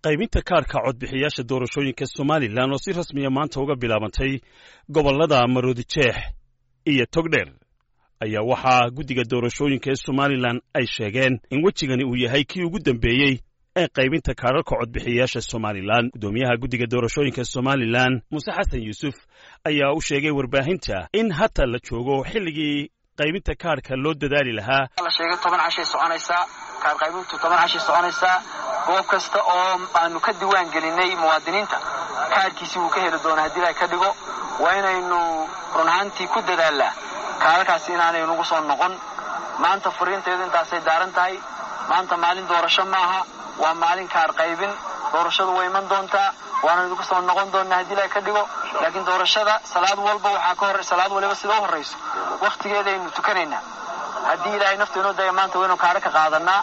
qaybinta kaarka codbixiyaasha doorashooyinka somalilan oo si rasmiya maanta uga bilaabantay gobollada maroodijeex iyo togdheer ayaa waxaa guddiga doorashooyinka ee somalilan ay sheegeen in wejigani uu yahay kii ugu dambeeyey ee qaybinta kaararka codbixiyayaasha somalilan guddoomiyaha guddiga doorashooyinka somalilan muuse xasan yuusuf ayaa u sheegay warbaahinta in hata la joogo xilligii qaybinta kaarhka loo dadaali lahaa la sheegay toban cashay soconaysaa kaar qaybintu toban cashay soconaysaa goob kasta oo aanu ka diwaan gelinay muwaadiniinta kaarhkiisii wuu ka heli doona haddii la ka dhigo waa inaynu run ahaantii ku dadaalnaa kaararkaasi inaanay nagu soo noqon maanta furiinteedu intaasay daaran tahay maanta maalin doorasho maaha waa maalin kaar qaybin doorashadu way iman doontaa waana idinku soo noqon doonaa haddii la ka dhigo laakiin doorashada salaad walba waxaa ka hor salaad waliba sida u horrayso wakhtigeedaynu tukanaynaa haddii ilaahay nafta inoo daya maanta waynu kaadho ka qaadanaa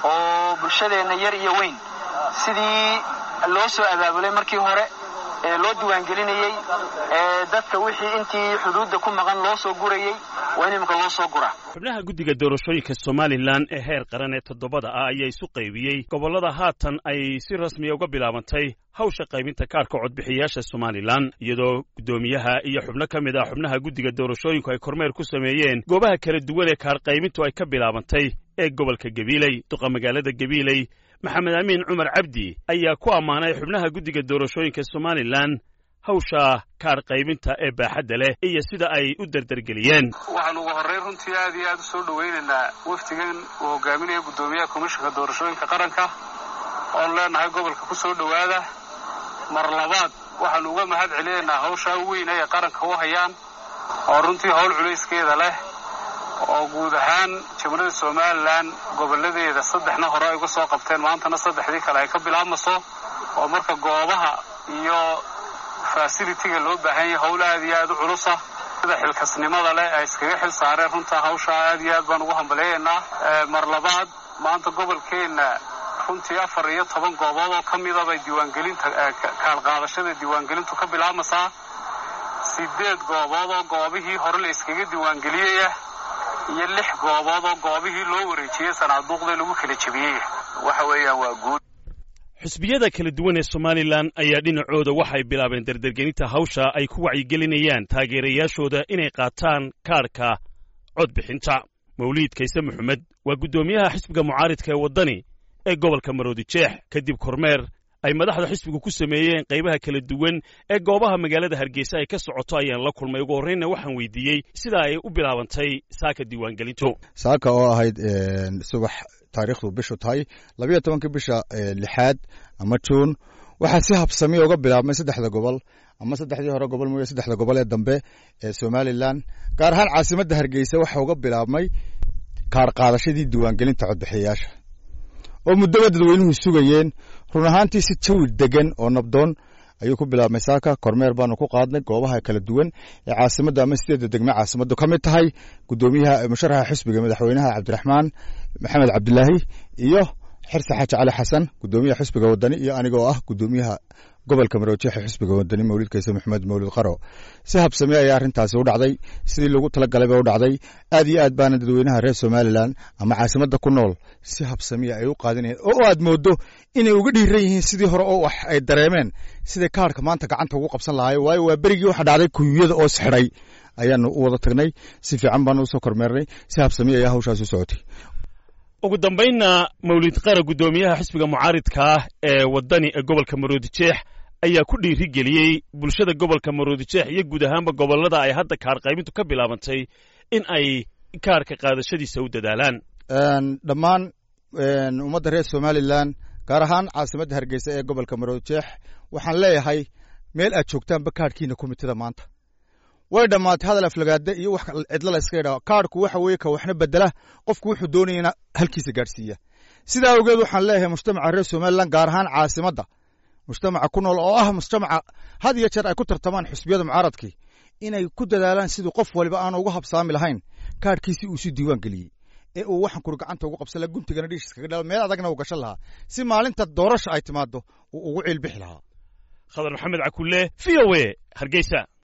oo bulshadeenna yar iyo weyn sidii loo soo abaabulay markii hore ee loo diiwaangelinayey ee dadka wixii intii xuduudda ku maqan loo soo gurayey waa in iminka loo soo guraa xubnaha guddiga doorashooyinka somalilan ee heer qaran ee toddobada ah ayaa isu qaybiyey gobollada haatan ay si rasmiya uga bilaabantay hawsha qaybinta kaarka codbixiyayaasha somalilan iyadoo guddoomiyaha iyo xubno ka mid ah xubnaha guddiga doorashooyinku ay kormeer ku sameeyeen goobaha kala duwan ee kaar qaybintu ay ka bilaabantay ee gobolka gabiiley duqa magaalada gabiiley maxamed amiin cumar cabdi ayaa ku ammaanay xubnaha guddiga doorashooyinka somalilan hawsha kaar qaybinta ee baaxadda leh iyo sida ay u derdergeliyeen waxaan ugu horrayn runtii aad iyo aad u soo dhowaynaynaa wafdigan uu hogaaminaya guddoomiyaha komishanka doorashooyinka qaranka oonu leenahay gobolka ku soo dhowaada mar labaad waxaanu uga mahad celinaynaa hawshaa weyn ay qaranka u hayaan oo runtii howl culayskeeda leh oo guud ahaan jamhuuriyadda somalilan gobolladeeda saddexna hore ay uga soo qabteen maantana saddexdii kale ay ka bilaabmayso oo marka goobaha iyo fasilitiga loo baahan yahay howl aad iyo aad u culusa sida xilkasnimada leh ay iskaga xil saareen runtaa hawshaa aad iyo aad baan ugu hambaleeyaynaa mar labaad maanta gobolkeenna runtii afar iyo toban goobood oo ka mida bay diiwaangelinta kaalqaadashada diiwaangelintu ka bilaabmaysaa sideed goobood oo goobihii hore la iskaga diiwaangeliyaya iyo lix goobood oo goobihii loo wareejiyey sanaaduuqda lagu kala jebiyey waxa weeyaan waa guud xusbiyada kala duwan ee somalilan ayaa dhinacooda waxay bilaabeen derdergelinta hawsha ay ku wacyigelinayaan taageerayaashooda inay qaataan kaarhka codbixinta mawliid kayse maxamed waa guddoomiyaha xisbiga mucaaridka ee waddani ee gobolka maroodijeex kadib kormeer ay madaxda xisbigu ku sameeyeen qaybaha kala duwan ee goobaha magaalada hargeysa ay ka socoto ayaan la kulmay ugu horreynna waxaan weydiiyey sida ay u bilaabantay saaka diiwaangelintu saaka oo ahayd subax taariikhdu bishu tahay labayo tobankii bisha lixaad ama juun waxaa si habsamiya uga bilaabmay saddexda gobol ama saddexdii hore gobol mooye saddexda gobol ee dambe ee somalilan gaar ahaan caasimadda hargeysa waxaa uga bilaabmay kaar qaadashadii diiwaangelinta codbixiyayaasha oo muddoba dadweynuhu sugayeen run ahaantii si jawi degan oo nabdoon ayuu ku bilaabmay saaka kormeer baanu ku qaadnay goobaha kala duwan ee caasimadda ama sideedda degme caasimaddu ka mid tahay guddoomiyaha musharaxa xisbiga madaxweynaha cabdiraxmaan maxamed cabdilaahi iyo xirse xaaji cali xasan guddoomiyaha xisbiga wadani iyo anigoo ah guddoomiyaha gobolka maroojeexa xisbiga wadani mawlid kayse maxamed mawlid qaro si habsame ayaa arrintaasi u dhacday sidii lagu talagalay ba u dhacday aad iyo aad baana dadweynaha reer somalilan ama caasimadda ku nool si habsamiya ay u qaadinayeen oo aad moodo inay uga dhiiran yihiin sidii hore oo wax ay dareemeen siday kaarhka maanta gacanta ugu qabsan lahaay waayo waa berigii waxa dhacday kuyuyada oo sixidhay ayaanu u wada tagnay si fiican baanu usoo kormeernay si habsamiya ayaa hawshaas u socotay ugu dambaynna mawlid qara guddoomiyaha xisbiga mucaaridka ah ee waddani ee gobolka maroodijeex ayaa ku dhiiri geliyey bulshada gobolka maroodijeex iyo guud ahaanba gobollada ay hadda kaar qaybintu ka bilaabantay in ay kaarka qaadashadiisa u dadaalaan dhammaan ummadda reer somalilan gaar ahaan caasimadda hargeysa ee gobolka maroodijeex waxaan leeyahay meel aad joogtaanba kaarhkiina komitida maanta way dhammaatay hadal aflagaade iyo wax cidlo la iska yidhaho kaarhku waxa weeye ka waxna bedela qofku wuxuu doonayana halkiisa gaadhsiiya sidaa awgeed waxaan leeyahay mujtamaca reer somalilan gaar ahaan caasimadda mujtamaca ku nool oo ah mujtamaca had iyo jeer ay ku tartamaan xusbiyada mucaaradkii inay ku dadaalaan siduu qof waliba aanu uga habsaami lahayn kaarhkiisi uu si diiwaan geliyey ee uu waxan kuri gacanta ugu qabsan laha guntigana dhiishis kaga dhala meel adagna uu gashan lahaa si maalinta doorasha ay timaado uu ugu ciilbixi lahaa khadar maxamed cakulle v o e hargeysa